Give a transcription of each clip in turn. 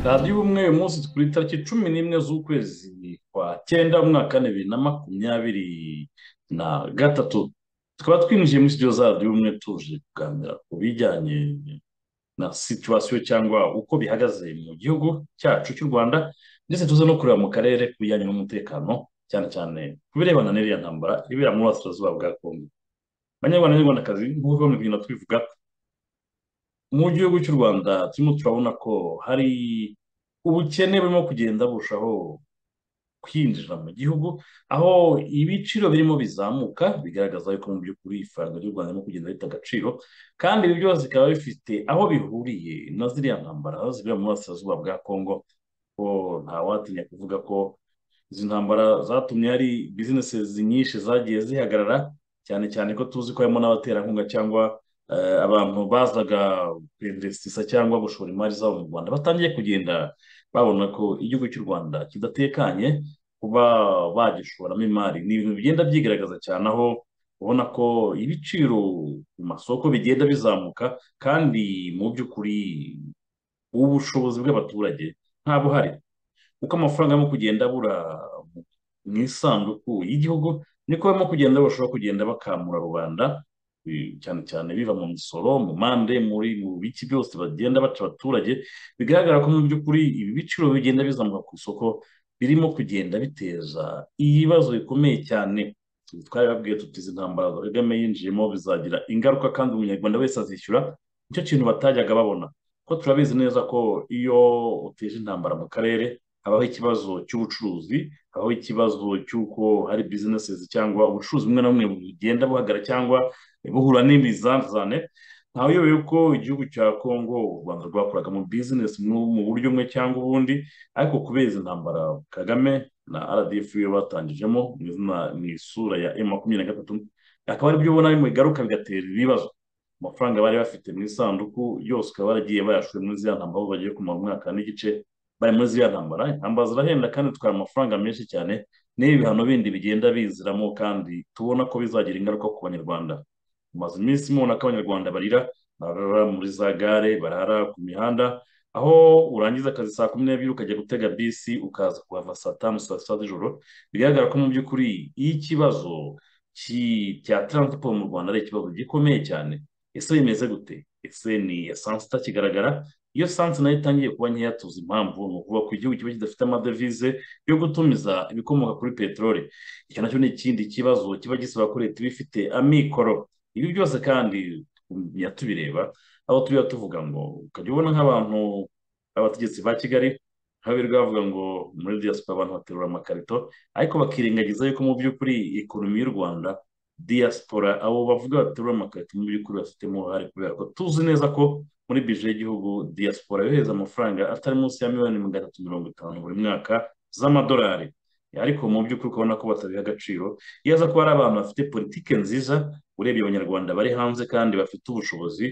radiyo ubumwe uyu munsi ku itariki cumi n'imwe z'ukwezi kwa cyenda mu mwaka wa bibiri na makumyabiri na gatatu tukaba twinjiye muri studio za radiyo ubumwe tuje kuganira ku bijyanye na situwasiyo cyangwa uko bihagaze mu gihugu cyacu cy'u rwanda ndetse tuze no kureba mu karere ku bijyanye n'umutekano cyane cyane ku birebana n'iriya ntambara ibera muri burasirazuba bwa kongo abanyarwanda n'abanyarwandakazi nk'uko bamwe kugenda tubivuga mu gihugu cy'u rwanda turimo turabona ko hari ubukene burimo kugenda burushaho kwinjira mu gihugu aho ibiciro birimo bizamuka bigaragaza yuko mu by'ukuri ifaranga ry'u rwanda ririmo kugenda rita agaciro kandi ibi byose bikaba bifite aho bihuriye na ziriya ntambara zibera mu burasirazuba bwa kongo ko ntawatinya kuvuga ko izi ntambara zatumye hari bizinesi nyinshi zagiye zihagarara cyane cyane ko tuzi ko harimo n'abaterankunga cyangwa abantu bazaga kwinvesitisa cyangwa gushora imari zabo mu rwanda batangiye kugenda babona ko igihugu cy'u rwanda kidatekanye kuba bagishoramo imari ni ibintu bigenda byigaragaza cyane aho ubona ko ibiciro ku masoko bigenda bizamuka kandi mu by'ukuri ubushobozi bw'abaturage nta buhari kuko amafaranga arimo kugenda abura mu isanduku y'igihugu niko barimo kugenda barushaho kugenda bakamura rubanda cyane cyane biva mu misoro mu mande muri mu biki byose bagenda baca abaturage bigaragara ko mu by'ukuri ibi biciro bigenda bizamuka ku isoko birimo kugenda biteza ibibazo bikomeye cyane twabibabwiye tuti izi ntambara za kagame yinjiyemo bizagira ingaruka kandi umunyarwanda wese azishyura nicyo kintu batajyaga babona ko turabizi neza ko iyo uteje intambara mu karere habaho ikibazo cy'ubucuruzi habaho ikibazo cy'uko hari bizinesi cyangwa ubucuruzi bumwe na bumwe bugenda buhagara cyangwa buhura n'ibizazane ntawe uyobewe ko igihugu cya kongo u rwanda rwakoraga mu bizinesi mu buryo bumwe cyangwa ubundi ariko kubera izi ntambara kagame na rdf yo batangijemo mu isura ya m makumyabiri na gatatu akaba aribyo ubona bimwe bigaruka bigatera ibibazo amafaranga bari bafite mu isanduku yose ukaba baragiye bayashuye muri ziriya ntambara bagiye kumara umwaka n'igice bari muri ziriya ntambara intambara zirahenda kandi dutwara amafaranga menshi cyane n'ibi bihano bindi bigenda biziramo kandi tubona ko bizagira ingaruka ku banyarwanda tumaze iminsi mubona ko abanyarwanda barira barara muri za gare barara ku mihanda aho urangiza akazi saa kumi n'ebyiri ukajya gutega bisi ukaza kuhava saa tanu saa sita z'ijoro bigaragara ko mu by'ukuri iyo ikibazo cya taransiporo mu rwanda ari ikibazo gikomeye cyane ese bimeze gute ese ni esansi itakigaragara iyo sansi nayo itangiye kuba nkeya tuzi impamvu ni ukuvuga ko igihugu kiba kidafite amadevize yo gutumiza ibikomoka kuri peteroli icyo nacyo ni ikindi kibazo kiba gisaba ko leta iba ifite amikoro ibi byose kandi tubireba aho tujya tuvuga ngo ukajya ubona nk'abantu abategetsi ba kigali birirwa bavuga ngo muri diyasipora abantu baterura amakarito ariko bakirengagiza yuko mu by'ukuri ekonomi y'u rwanda diyasipora abo bavuga baterura amakarito mu by'ukuri bafitemo uruhare kubera ko tuzi neza ko muri bije y'igihugu diaspora yohereza amafaranga atari munsi ya miliyoni magana atatu mirongo itanu buri mwaka z'amadolari ariko mu by'ukuri ukabona ko batabiha agaciro iyo aza kuba ari abantu bafite politiki nziza urebye abanyarwanda bari hanze kandi bafite ubushobozi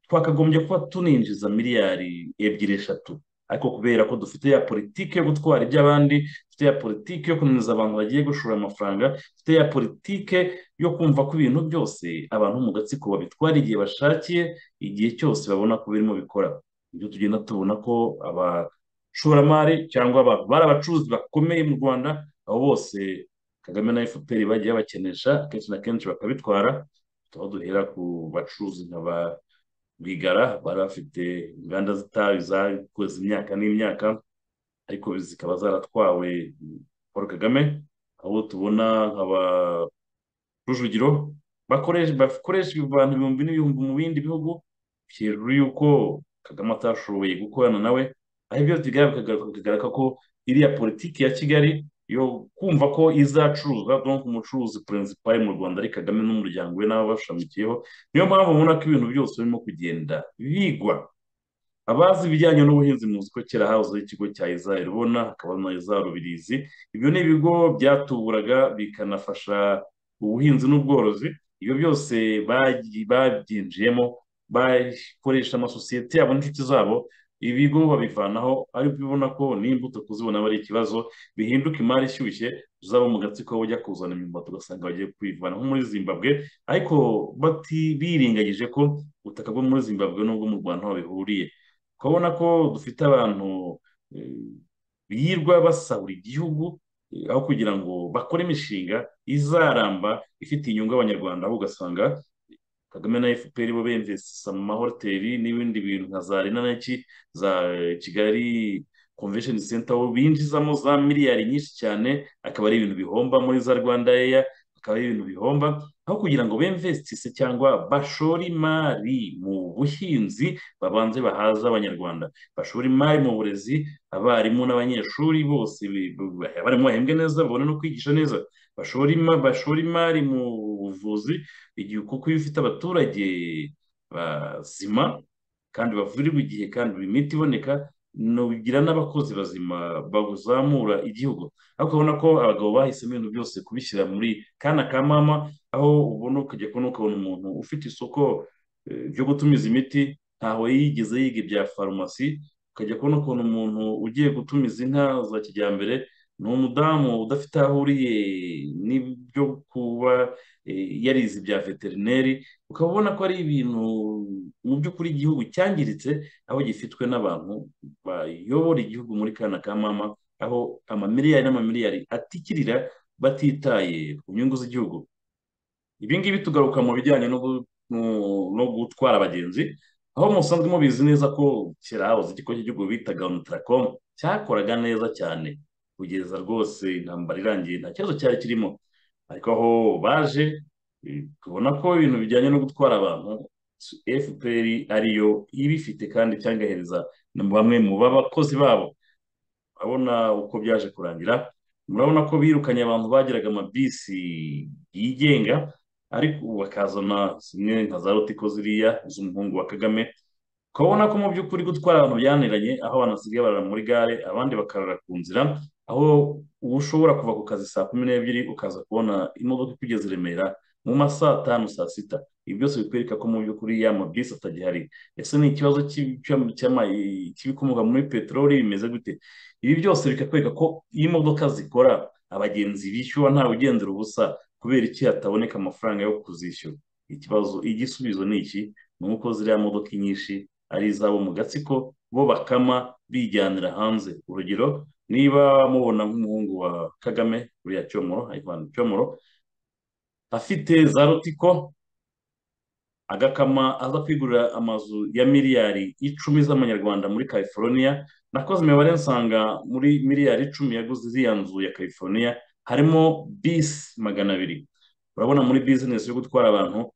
twakagombye kuba tuninjiza miliyari ebyiri eshatu ariko kubera ko dufite ya politiki yo gutwara iby'abandi dufite ya politiki yo kunaniza abantu bagiye gushora amafaranga dufite ya politiki yo kumva ko ibintu byose abantu mu gatsiko babitwara igihe bashakiye igihe cyose babona ko birimo bikora ibyo tugenda tubona ko abashoramari cyangwa bari abacuruzi bakomeye mu rwanda abo bose kagame na efuperi bagiye bakenesha kenshi na kenshi bakabitwara tukaba duhera ku bacuruzi nka ba bigara bari bafite inganda z'itabi zakoze imyaka n'imyaka ariko zikaba zaratwawe paul kagame aho tubona nkaba rujugiro bakoresha abantu ibihumbi n'ibihumbi mu bindi bihugu hejuru y'uko kagame atashoboye gukorana nawe aho ibyo bigaragara ko iriya politiki ya kigali yo kumva ko izacuruzwa donk umucuruzi perezida mu rwanda ari kagame n'umuryango we n'abo bashamikiyeho niyo mpamvu mubona ko ibintu byose birimo kugenda bigwa abazi ibijyanye n'ubuhinzi muzi ko kera hahozeho ikigo cya izari ubona hakaba na izari rubirizi ibyo ni ibigo byatuburaga bikanafasha ubuhinzi n'ubworozi ibyo byose babyinjiyemo bakoresha amasosiyete yabo n'inshuti zabo ibigo babivanaho ari ubibona ko n'imbuto kuzibona aba ari ikibazo bihinduka imari ishyushye uzaba mu gatsiko ujya kuzana imyumbati ugasanga bagiye kuyivana nko muri zimbabwe ariko birengagije ko ubutaka bwo muri zimbabwe n'ubwo mu rwanda aho bihuriye ukabona ko dufite abantu birirwa basahura igihugu aho kugira ngo bakore imishinga izaramba ifite inyungu abanyarwanda aho ugasanga kagame na fpr bo bemvesa mu mahoteli n'ibindi bintu nka za rena naki za kigali convention center aho binjizamo za miliyari nyinshi cyane akaba ari ibintu bihomba muri za rwanda eya akaba ari ibintu bihomba aho kugira ngo bemvesitise cyangwa bashore imari mu buhinzi babanze bahaza abanyarwanda bashore imari mu burezi abarimu n'abanyeshuri bose abarimu bahembwe neza babone no kwigisha neza bashora imari mu buvuzi igihe kuko iyo ufite abaturage bazima kandi bavurirwa igihe kandi buri miti iboneka nugira n'abakozi bazima bazamura igihugu ariko urabona ko abagabo bahisemo ibintu byose kubishyira muri kana ka mama aho ubona ukajya kubona ukabona umuntu ufite isoko ryo gutumiza imiti ntaho yigeze yiga ibya farumasi ukajya kubona ukuntu umuntu ugiye gutumiza inka za kijyambere ni umudamu udafite aho ahuriye n'ibyo kuba yarize ibya veterineri ukaba ubona ko ari ibintu mu by'ukuri igihugu cyangiritse aho gifitwe n'abantu bayobora igihugu muri kana ka mama aho amamiliyari n'amamiliyari atikirira batitaye ku nyungu z'igihugu ibi ngibi tugaruka mu bijyanye no gutwara abagenzi aho musanzwe mubizi neza ko kera habuze ikigo cy'igihugu bitaga nutracom cyakoraga neza cyane kugeza rwose intambara irangiye nta kibazo cyari kirimo ariko aho baje tubona ko ibintu bijyanye no gutwara abantu fpr ariyo ibifite kandi cyangahereza bamwe mu bakozi babo urabona uko byaje kurangira murabona ko birukanye abantu bagiraga amabisi yigenga ariko bakazana zimwe nka za rotiko ziriya z'umuhungu wa kagame ukabona ko mu by'ukuri gutwara abantu byaniranye aho abantu basigaye barara muri gare abandi bakarara ku nzira aho uba ushobora kuva ku kazi saa kumi n'ebyiri ukaza kubona imodoka ikugeze i remera mu ma saa tanu saa sita ibi byose bikwereka ko mu by'ukuri ya mabisi atagihari ese ni ikibazo cy'ibikomoka muri peteroli bimeze gute ibi byose bikakwereka ko iyo imodoka zikora abagenzi bishyuwe ntawe ugendera ubusa kubera iki hataboneka amafaranga yo kuzishyura ikibazo igisubizo ni iki ni uko ziriya modoka nyinshi ari izabo mu gatsiko bo bakama bijyanira hanze urugero niba mubona nk'umuhungu wa kagame uriya cyomoro ayivana cyomoro afite za rotiko agakama aza kwigurira amazu ya miliyari icumi z'amanyarwanda muri california nakoze imibare nsanga muri miliyari icumi yaguze iriya nzu ya california harimo bisi magana abiri urabona muri bizinesi yo gutwara abantu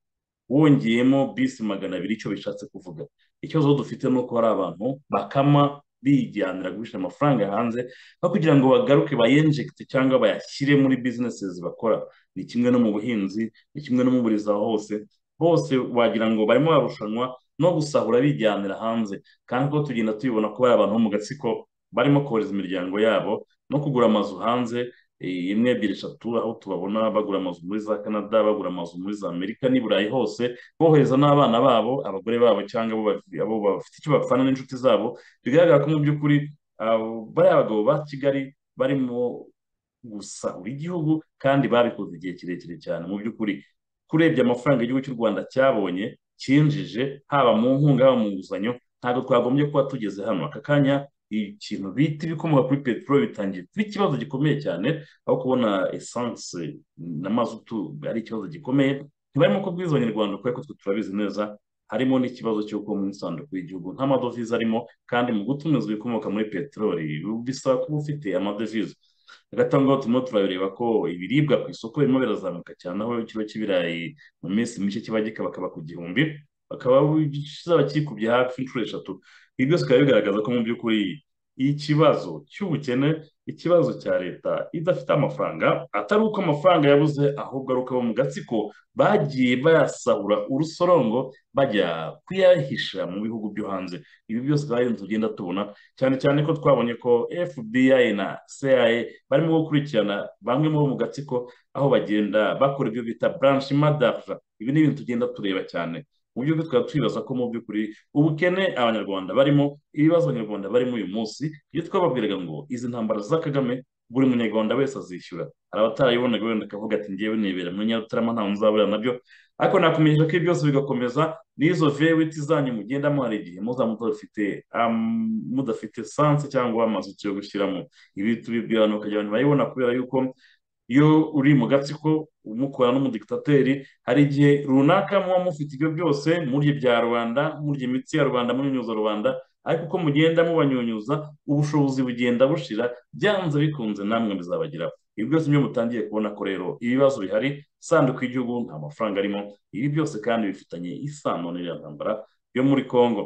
wongeyemo bisi magana abiri icyo bishatse kuvuga ikibazo dufite ni uko hari abantu bakama bijyanira guhisha amafaranga hanze aho kugira ngo bagaruke bayenjekite cyangwa bayashyire muri bizinesi bakora ni kimwe no mu buhinzi ni kimwe no mu burezi aho hose bose wagira ngo barimo barushanwa no gusahura bijyanira hanze kandi ko tugenda tubibona ko bari abantu bo mu gatsiko barimo kohereza imiryango yabo no kugura amazu hanze imwe ebyiri eshatu aho tubabona bagura amazu muri za canada bagura amazu muri za amerika n'i burayi hose bohereza n'abana babo abagore babo cyangwa abo bafite icyo bapfana n'inshuti zabo bigaragara ko mu by'ukuri bariya abagabo ba kigali barimo gusahura igihugu kandi babikoze igihe kirekire cyane mu by'ukuri kurebye amafaranga igihugu cy'u rwanda cyabonye cyinjije haba mu nkunga haba mu nguzanyo ntabwo twagombye kuba tugeze hano aka kanya ikintu bita ibikomoka kuri peteroli bitangiye kuba ikibazo gikomeye cyane aho kubona esanse n'amazutu ari ikibazo gikomeye ntibarimo kubwiza abanyarwanda kubera ko twe turabizi neza harimo n'ikibazo cy'uko mu isanduku y'igihugu nta madovize arimo kandi mu gutumiza ibikomoka muri peteroli bisaba kuba ufite amadovize hagati aho ngaho turimo turabireba ko ibiribwa ku isoko birimo birazamuka cyane aho ikiro cy'ibirayi mu minsi mike kiba gikabakaba ku gihumbi bakaba kizaba kikubye hafi inshuro eshatu ibi byose bikaba bigaragaza ko mu by'ukuri ikibazo cy'ubukene ikibazo cya leta idafite amafaranga atari uko amafaranga yabuze ahubwo ari uko abo mu gatsiko bagiye bayasahura urusorongo bajya kuyahisha mu bihugu byo hanze ibi byose bari inzu tugenda tubona cyane cyane ko twabonye ko fbi na cia barimo gukurikirana bamwe mu bo mu gatsiko aho bagenda bakora ibyo bita branche madarja ibi ni ibintu tugenda tureba cyane uburyo bwo twaba twibaza ko mu by'ukuri ubukene abanyarwanda barimo ibibazo abanyarwanda barimo uyu munsi iyo twababwiraga ngo izi ntambara za kagame buri munyarwanda wese azishyura hari abatarayibonaga wenda akavuga ati ngewe nibera muri nyarutarama ntawe nzabura nabyo ariko nakomeje ko byose bigakomeza n'izo vewiti zanyu mugenda muhara igihe muza mudafite mudafite sanse cyangwa amazu yo gushyiramo ibi tubibwira abantu kugira ngo bayibona kubera yuko iyo uri mu gatsiko umukora n'umudikitateri hari igihe runaka muba mufite ibyo byose murya ibya rubanda murya imitsi ya rubanda munyunyuza rubanda ariko uko mugenda mubanyunyuza ubushobozi bugenda bushira byanze bikunze namwe bizabageraho ibi byose byo mutangiye kubona ko rero ibibazo bihari isanduku y'igihugu nta mafaranga arimo ibi byose kandi bifitanye isano n'iriya ntambara yo muri congo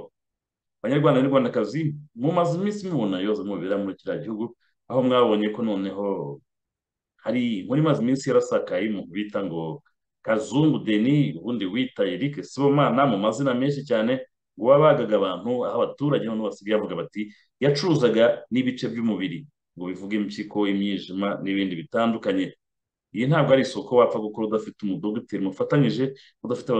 abanyarwanda n'urwandakazi mumaze iminsi mubona ibibazo mubera muri kiriya gihugu aho mwabonye ko noneho hari muri maze iminsi yarasakaye mu bita ngo kazungu deni ubundi wita eric sibomana mu mazina menshi cyane ngo babagaga abantu aho abaturage noneho basigaye bavuga bati yacuruzaga n'ibice by'umubiri ngo bivuge impyiko imyijima n'ibindi bitandukanye iyi ntabwo ari isoko wapfa gukora udafite umudogiteri mufatanyije udafite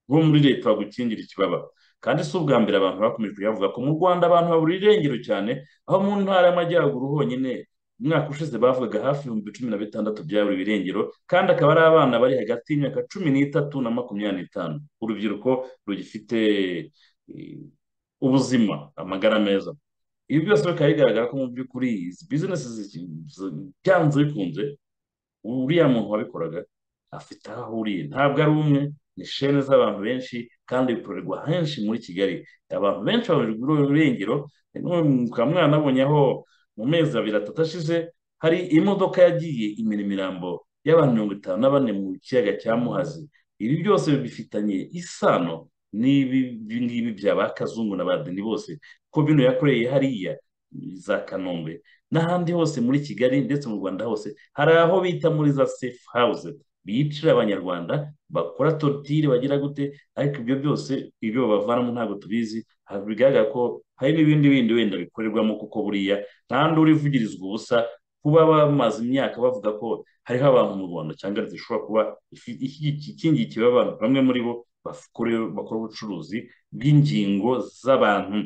bo muri leta bagukingira ikibaba kandi si ubwa mbere abantu bakomeje kuyavuga ko mu rwanda abantu babura irengero cyane aho mu ntara y'amajyaruguru honyine umwaka ushize bavugaga hafi ibihumbi cumi na bitandatu byabura ibirengero kandi akaba ari abana bari hagati y'imyaka cumi n'itatu na makumyabiri n'itanu urubyiruko rugifite ubuzima amagara meza ibi byose bikaba bigaragara ko mu by'ukuri izi bizinesi byanze bikunze uriya muntu wabikoraga afite aho ahuriye ntabwo ari umwe ni shene z'abantu benshi kandi bikorerwa henshi muri kigali abantu benshi babujijwe ururengero mukaba mwanabonye aho mu mezi abiri atatu ashize hari imodoka yagiye imira imirambo y'abantu mirongo itanu na bane mu kiyaga cya muhazi ibi byose bifitanye isano n'ibi ngibi bya ba kazungu na ba deni bose ko bino yakoreye hariya za kanombe n'ahandi hose muri kigali ndetse mu rwanda hose hari aho bita muri za safe house bicira abanyarwanda bakora torutire bagira gute ariko ibyo byose ibyo bavanamo ntabwo tubizi bigaragara ko hari n'ibindi bindi wenda bikorerwamo kuko buriya nta nduru ivugirizwa ubusa kuba bamaze imyaka bavuga ko hariho abantu mu rwanda cyangwa zishobora kuba ikingikiwe abantu bamwe muri bo bakora ubucuruzi bw'ingingo z'abantu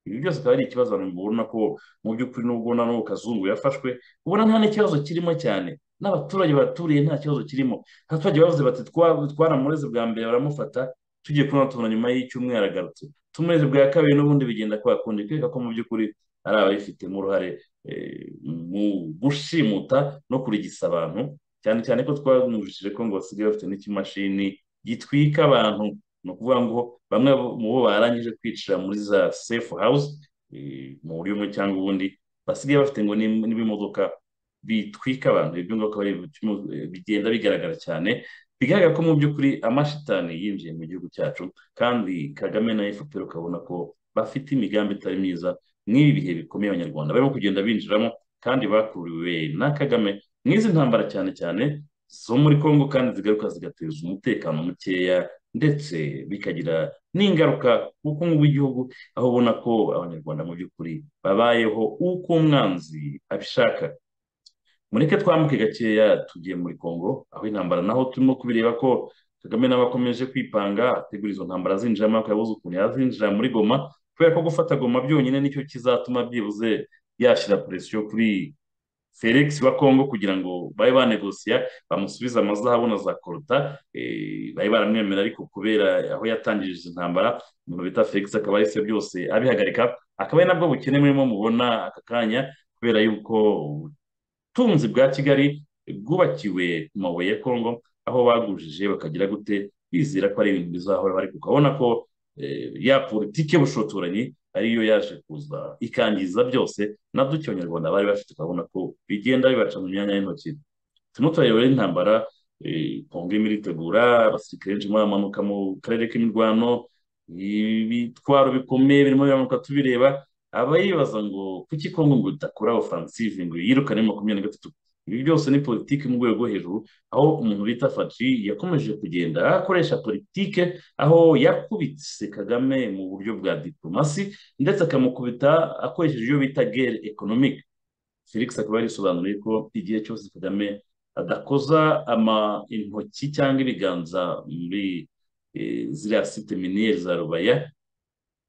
ibi byose akaba ari ikibazo abantu babona ko mu by'ukuri n'ubwo na n'ubu kazungu yafashwe ubona nta n'ikibazo kirimo cyane n'abaturage baturiye nta kibazo kirimo abaturage bavuze bati twaramureze bwa mbere baramufata tugiye kubona tubona nyuma y'icyumweru agarutse tumureze bwa kabiri n'ubundi bigenda kwa kundi kwereka ko mu by'ukuri ari ababifitemo uruhare mu gushimuta no kurigisa abantu cyane cyane ko twamwujije ko ngo basigaye bafite n'ikimashini gitwika abantu ni ukuvuga ngo bamwe mu bo barangije kwicira muri za safe house mu buryo bumwe cyangwa ubundi basigaye bafite ngo n'ibimodoka bitwika abantu ibyo ngibyo bigenda bigaragara cyane bigaragara ko mu by'ukuri amashitani yinjiye mu gihugu cyacu kandi kagame na efuperi ukabona ko bafite imigambi itari myiza nk'ibi bihe bikomeye abanyarwanda barimo kugenda binjiramo kandi bakuriwe na kagame nk'izi ntambara cyane cyane zo muri congo kandi zigaruka zigateza umutekano mukeya ndetse bikagira n'ingaruka ku bukungu bw'igihugu aho ubona ko abanyarwanda mu by'ukuri babayeho uko umwanzi abishaka mureke twambuke gakeya tugiye muri congo aho intambara naho turimo kubireba ko kagame nawe akomeje kwipanga ategura izo ntambara zinjiramo ariko yabuze ukuntu yazinjira muri goma kubera ko gufata goma byonyine nicyo kizatuma byibuze yashyira presiyo kuri felix wa congo kugira ngo babe banegosiya bamusubize amazahabu na za koruta bari baramwemera ariko kubera aho yatangirije izi ntambara umuntu bita felix akaba yahise byose abihagarika akaba ari nabwo bukene murimo mubona aka kanya kubera yuko ubutunzi bwa kigali bwubakiwe ku mabuye ya kongo aho bagujije bakagira gute bizera ko ari ibintu bizahora bari ukabona ko ya politiki y'ubushotoranyi ariyo yaje kuza ikangiza byose na duke abanyarwanda bari bafite ukabona ko bigenda bibaca mu myanya y'intoki turimo turareba intambara kongo irimo iritegura abasirikare benshi baramanuka mu karere k'imirwano ibitwaro bikomeye birimo biramanuka tubireba aba yibaza ngo kuki kongo ngo idakora ofansive ngo yirukane makumyabiri na gatatu ibi byose ni politiki mu rwego rwo hejuru aho umuntu bita faci yakomeje kugenda akoresha politike aho yakubitse kagame mu buryo bwa diplomasi ndetse akamukubita akoresheje ibyo bita gere ekonomike felix akaba yarisobanuriye ko igihe cyose kagame adakoza ama intoki cyangwa ibiganza muri ziriya site miniyeri za rubaya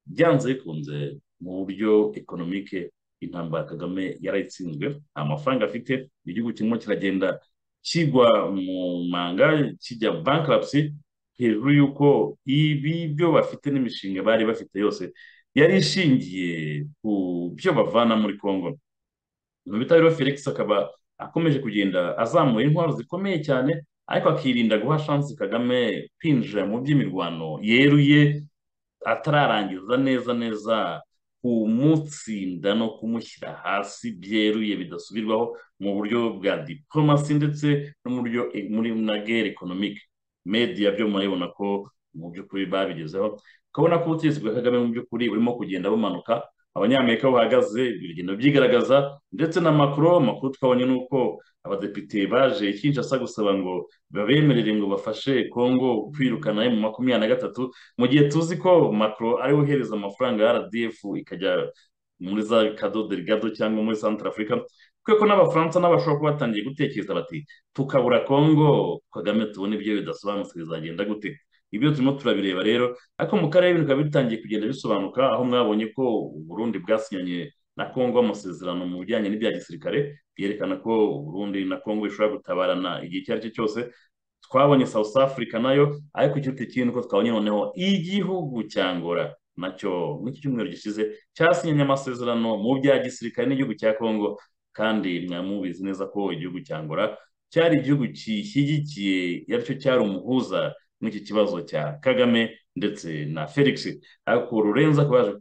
byanze bikunze mu buryo ekonomike intambara kagame yarayitsinzwe nta mafaranga afite igihugu kirimo kiragenda kigwa mu manga kijya bankarapsi hejuru y'uko ibi byo bafite n'imishinga bari bafite yose yari ishingiye ku byo bavana muri congo mu bitabiriho felix akaba akomeje kugenda azamura intwaro zikomeye cyane ariko akirinda guha shansi kagame kwinjira mu by'imirwano yeruye atararangiza neza neza kumutsinda no kumushyira hasi byeruye bidasubirwaho mu buryo bwa diporomasi ndetse no mu buryo muri na gere ekonomike mediya byo murabibona ko mu by'ukuri babigezeho ukabona ko ubutegetsi bwa kagame mu by'ukuri burimo kugenda bumanuka abanyamerika bahagaze bigenda byigaragaza ndetse na makuru amakuru twabonye ni uko abadepite baje kinshasa gusaba ngo babemerere ngo bafashe congo kwirukana mu makumyabiri na gatatu mu gihe tuzi ko makuru ari uhereza amafaranga ya rdf ikajya muri za kado delegado cyangwa muri santara afurika kuko n'abafaransa n'abashobora kuba batangiye gutekereza bati tukabura congo kagame tubona ibyo bidasobanutse bizagenda gute ibyo turimo turabireba rero ariko mu karere ibintu bikaba bitangiye kugenda bisobanuka aho mwabonye ko uburundi bwasinyanye na kongo amasezerano mu bijyanye n'ibya gisirikare byerekana ko uburundi na kongo bishobora gutabarana igihe icyo ari cyo cyose twabonye south africa nayo ariko ikiruta ikindi ko twabonye noneho igihugu cyangora nacyo muri iki cyumweru gishize cyasinyanye amasezerano mu bya gisirikare n'igihugu cya kongo kandi mwamubizi neza ko igihugu cyangora cyari igihugu gishyigikiye aricyo cyari umuhuza n'iki kibazo cya kagame ndetse na felix ariko rurenza ko baje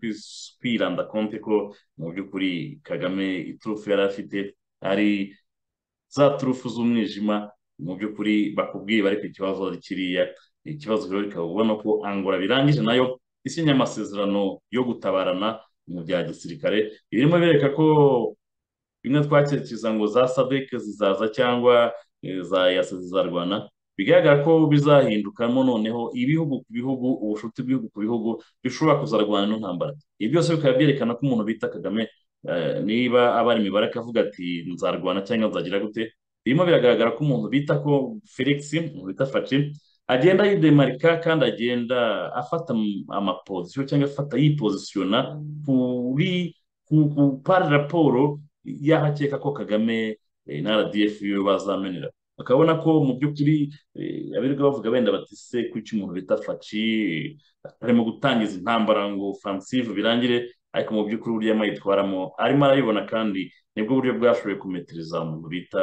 kwiranda konti ko mu by'ukuri kagame iturufu yari afite ari za turufu z'umwijima mu by'ukuri bakubwiye ariko ikibazo kiriya ikibazo rero bikaba ubona ko angora birangije nayo isinya amasezerano yo gutabarana mu bya gisirikare birimo bireka ko bimwe twakirikiza ngo za sadek zizaza cyangwa za yasa zizarwana bigaragara ko bizahindukamo noneho ibihugu ku bihugu ubushuti bw'ibihugu ku bihugu bishobora kuzarwana n'intambara ibi byose bikaba byerekana ko umuntu bita kagame niba abara imibare akavuga ati nzarwana cyangwa nzagira gute birimo biragaragara ko umuntu bita ko felix umuntu bita faci agenda yidemarika kandi agenda afata amapozisiyo cyangwa afata yipozisiyona kuri kupara raporo y'ahakeka ko kagame na rdf yo bazamenera bakabona ko mu by'ukuri abirirwa bavuga benda batise kuki umuntu bita faci arimo gutangiza intambara ngo fansive birangire ariko mu by'ukuri uburyo arimo yitwaramo arimo arabibona kandi nibwo buryo bwashoboye kumetereza umuntu bita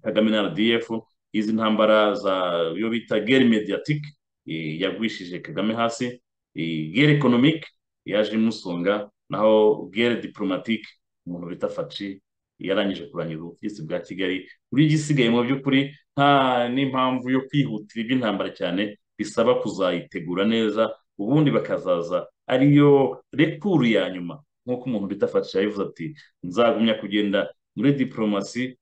kagame na rdf izi ntambara za yo bita gere mediatike yagwishije kagame hasi gere ekonomike yaje imusonga naho gere diporomatike umuntu bita faci yarangije kurangiza ubutegetsi bwa kigali buri igisigaye mu by'ukuri nta n'impamvu yo kwihutira iby'intambara cyane bisaba kuzayitegura neza ubundi bakazaza ariyo rekuru ya nyuma nk'uko umuntu bita fatisha yabivuze ati nzagumya kugenda muri diporomasi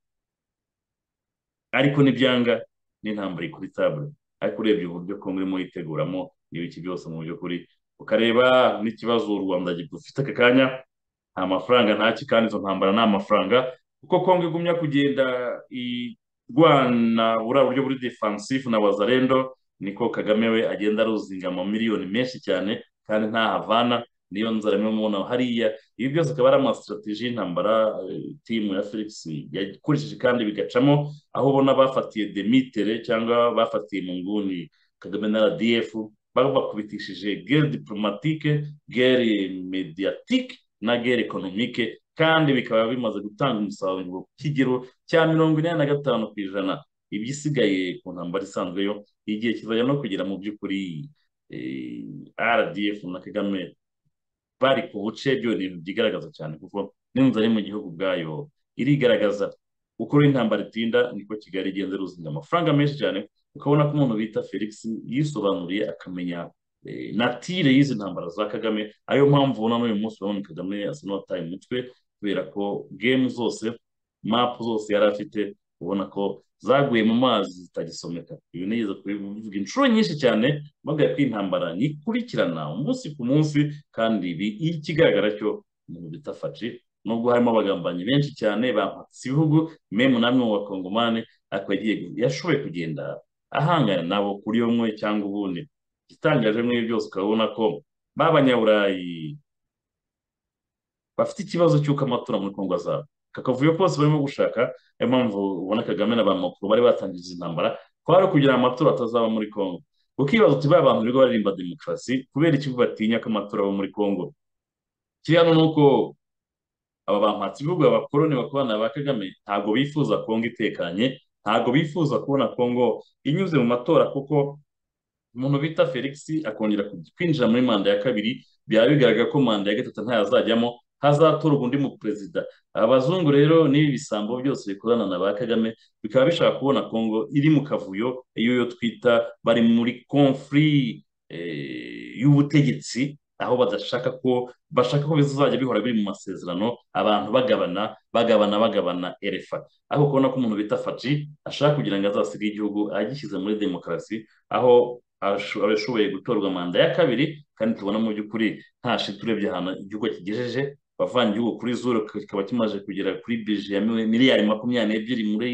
ariko n'ibyanga n'intambara ikuri tabure ariko urebye uburyo kongo irimo yiteguramo n'ibiki byose mu by'ukuri ukareba n'ikibazo u rwanda gifite aka kanya nta mafaranga ntacyo kandi izo ntambara nta mafaranga kuko kongo igumya kugenda irwana buriya buryo buri defansifu na wazarendo niko kagame we agenda aruzinga miliyoni menshi cyane kandi ntahavana niyo nzara imwe mubona hariya ibi byose akaba ari amasitrategi y'intambara timu ya felix yakoresheje kandi bigacamo aho ubona bafatiye demitere cyangwa bafatiye mu nguni kagame na rdf babakubitishije gere diporomatike gere mediyatike na gere ekonomike kandi bikaba bimaze gutanga umusaruro ku kigero cya mirongo inani na gatanu ku ijana ibyisigaye ku ntambara isanzwe yo igihe kizajya no kugera mu by'ukuri rdf na kagame bari ku buce byo ni ibintu byigaragaza cyane kuko n'inzara mu gihugu ubwayo irigaragaza uko intambara itinda niko kigali igenda ruzinga amafaranga menshi cyane ukabona ko umuntu bita felix yisobanuriye akamenya natire y'izi ntambara za kagame ariyo mpamvu ubona n'uyu munsi urabona kagame asa n'uwataye umutwe kubera ko gemu zose mapu zose yari afite ubona ko zaguye mu mazi zitagisomeka ibi nigeze kubivuga inshuro nyinshi cyane bavuga ko intambara ntikurikirana umunsi ku munsi kandi ibi ikigaragara cyo umuntu bita faci nubwo harimo abagambanyi benshi cyane bampatse ibihugu memu namwe mu bakongomani ariko yashoboye kugenda ahangana nabo kuri yomwe cyangwa ubundi igitangaje muri byose ukabona ko ba banyaburayi bafite ikibazo cy'uko amatora muri kongo azaba akavuyo kose barimo gushaka niyo mpamvu ubona kagame na ba makuru bari batangije intambara kwari kugira ngo amatora atazaba muri kongo ukibaza uti ba bantu birirwa baririmba demokarasi kubera ikivu batinya ko amatora aba muri kongo kiri hano ni uko aba bampatse ibihugu abakoroni bakorana ba kagame ntabwo bifuza kongo itekanye ntabwo bifuza kubona kongo inyuze mu matora kuko umuntu bita felix akongera kwinjira muri manda ya kabiri byaba bigaragara ko manda ya gatatu ntayazajyamo hazatorwa undi mu perezida abazungu rero n'ibi bisambo byose bikorana na ba kagame bikaba bishaka kubona kongo iri mu kavuyo iyo twita bari muri konfuri y'ubutegetsi aho badashaka ko bashaka ko bizajya bihora biri mu masezerano abantu bagabana bagabana bagabana erefa aho kubona ko umuntu bita faji ashaka kugira ngo azasige igihugu agishyize muri demokarasi aho abashoboye gutorwa manda ya kabiri kandi tubona mu by'ukuri nta shiti urebye ahantu igihugu kigejeje bavanye igihugu kuri zuru kikaba kimaze kugera kuri bije ya miliyari makumyabiri n'ebyiri muri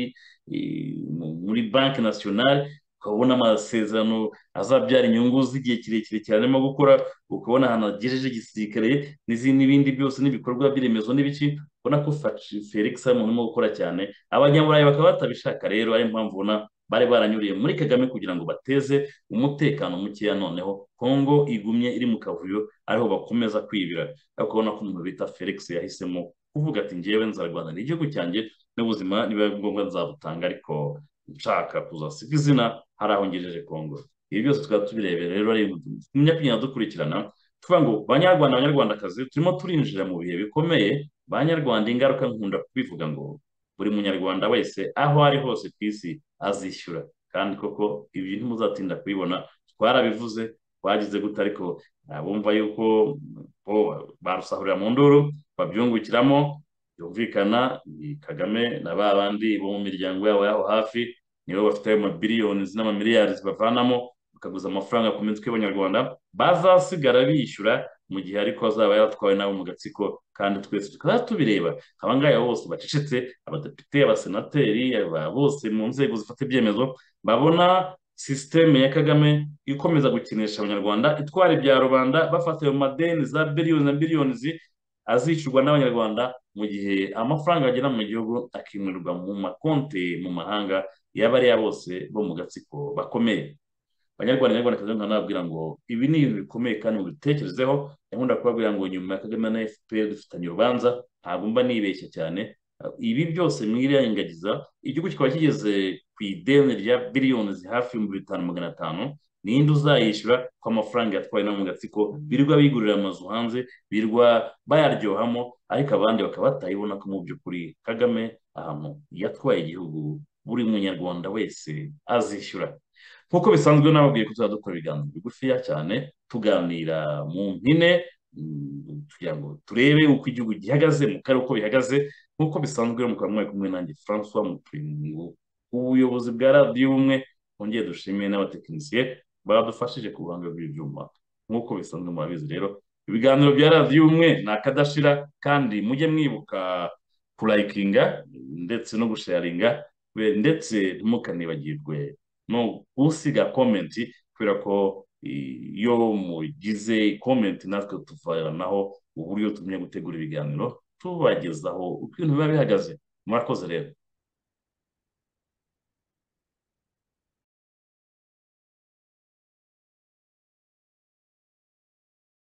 muri banki nasiyonari ukabona amasezerano azabyara inyungu z'igihe kirekire cyane arimo gukora ukabona ahantu hagejeje igisirikare n'ibindi byose n'ibikorwa by'iremezo n'ibiki ubona ko felix ari umuntu urimo gukora cyane abanyaburayi bakaba batabishaka rero ariyo mpamvu ubona bari baranyuriye muri kagame kugira ngo bateze umutekano mukeya noneho kongo igumye iri mu kavuyo ariho bakomeza kwibira ariko ubona ko umuntu bita felix yahisemo kuvuga ati ngewe nzarwana n'igihugu cyanjye n'ubuzima niba ngombwa nzabutanga ariko nshaka kuzasiga izina hari aho ngejeje kongo ibi byose tukaba tubirebera rero ari tumenya kugenda dukurikirana tuvuga ngo banyarwanda banyarwandakazi turimo turinjira mu bihe bikomeye banyarwanda ingaruka nkunda kubivuga ngo buri munyarwanda wese aho ari hose ku isi azishyura kandi koko ibyo ntimuzatinda kubibona twarabivuze twagize gute ariko abumva yuko barusahurira mu nduru babyungukiramo byumvikana ni kagame na ba bandi bo mu miryango yabo y'aho hafi nibo bafite ayo mabiliyoni n'amamiliyari zibavanamo bakaguza amafaranga ku mitwe y'abanyarwanda bazasigara bishyura mu gihe ariko azaba yaratwawe nawe mu gatsiko kandi twese tukaba tubireba abangaya bose bacecetse abadepite abasenateri bose mu nzego zifata ibyemezo babona sisiteme ya kagame ikomeza gukinisha abanyarwanda itwara ibya rubanda bafata ayo madeni za biliyoni na biliyoni azicurwa n'abanyarwanda mu gihe amafaranga agera mu gihugu akimurirwa mu makonti mu mahanga y'abariya bose bo mu gatsiko bakomeye abanyarwanda n'abanyarwandakazi nkaba nababwira ngo ibi ni ibintu bikomeye kandi mubitekerezeho nkunda kubabwira ngo nyuma ya kagame na fpr dufitanye urubanza ntabwo mba nibeshya cyane ibi byose mwirengagiza igihugu kikaba kigeze ku ideni rya biliyoni hafi ibihumbi bitanu magana atanu ninde uzayishyura ko amafaranga yatwawe no mu gatsiko birirwa bigurira amazu hanze birirwa bayaryohamo ariko abandi bakaba batayibona ko mu by'ukuri kagame ahantu yatwaye igihugu buri munyarwanda wese azishyura nk'uko bisanzwe nababwiye ko tuzajya dukora ibiganiro bigufiya cyane tuganira mu mpine kugira ngo turebe uko igihugu gihagaze mu karere uko bihagaze nk'uko bisanzwe mukaba mwari kumwe nanjye francois mupirimu ubuyobozi bwa radiyo ubumwe wongeye dushimiye n'abatekinisiye badufashije kubanga ibyuma nk'uko bisanzwe murabizi rero ibiganiro bya radiyo ubumwe ni akadashira kandi mujye mwibuka kurayikinga ndetse no gusharinga ndetse ntimukanibagirwe no gusiga komenti kubera ko iyo mugize komenti natwe tuvaranaho uburyo tumenya gutegura ibiganiro tubagezaho uko ibintu biba bihagaze murakoze rero